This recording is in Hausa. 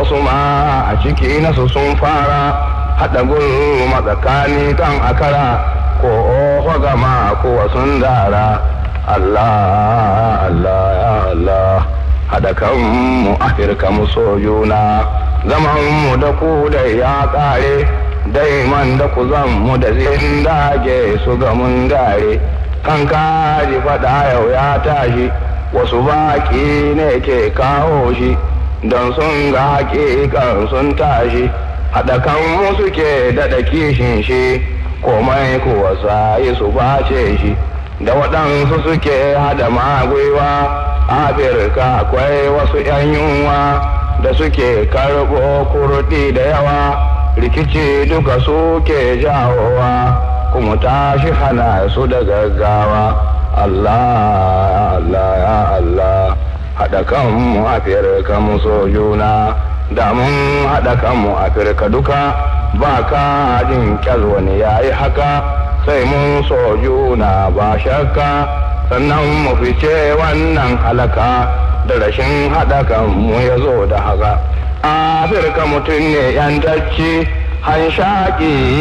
wasu ma a ciki nasu sun fara haɗa gulma tsakani kan akara ko oho gama ko sun dara Allah Allah ya Allah haɗa kanmu afirka mu so juna zaman mu da ku da ya ƙare daiman da ku zan mu da zin dage su ga mun dare kan kaji faɗa yau ya tashi wasu baƙi ne ke kawo shi don sun ga haƙiƙan sun tashi haɗa kanmu suke daɗa kishin shi komai kuwa sayi su bace shi da waɗansu suke hada magwiwa afirka akwai wasu 'yan yunwa da suke karɓo kurɗi da yawa rikici duka suke jawowa kuma tashi hana su da gaggawa allah allah ya allah haɗa kanmu afirka mu so juna da mun haɗa kanmu afirka duka ba ka jin kyal wani yayi haka sai mun so juna ba shakka sannan mu fice wannan halaka da rashin haɗa kanmu ya zo da haka afirka mutum ne yantacci hanshaƙi